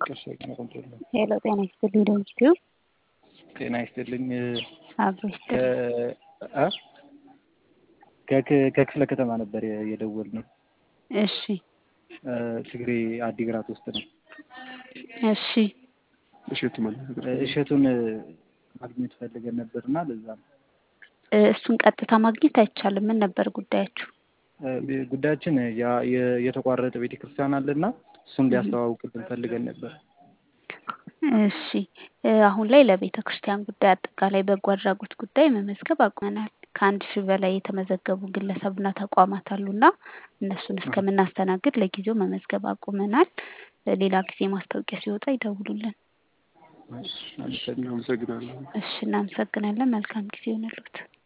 ሄሎ ጤና ይስጥልኝ ደምስቲው ጤና ይስጥልኝ። አብሮ ይስጥልኝ። ከክፍለ ከተማ ነበር የደወልነው። እሺ ትግሬ አዲግራት ውስጥ ነው። እሺ እሸቱ ማለት እሸቱን ማግኘት ፈልገን ነበርና ለዛ ነው። እሱን ቀጥታ ማግኘት አይቻልም። ምን ነበር ጉዳያችሁ? ጉዳያችን ያ- የ- የተቋረጠ ቤተክርስቲያን አለና እሱን ሊያስተዋውቅልን ፈልገን ነበር። እሺ አሁን ላይ ለቤተ ክርስቲያን ጉዳይ አጠቃላይ በጎ አድራጎት ጉዳይ መመዝገብ አቁመናል። ከአንድ ሺህ በላይ የተመዘገቡ ግለሰብና ተቋማት አሉና እነሱን እስከምናስተናግድ ለጊዜው መመዝገብ አቁመናል። ሌላ ጊዜ ማስታወቂያ ሲወጣ ይደውሉልን። አመሰግናለሁ። እሺ እናመሰግናለን። መልካም ጊዜ ይሆንልዎት።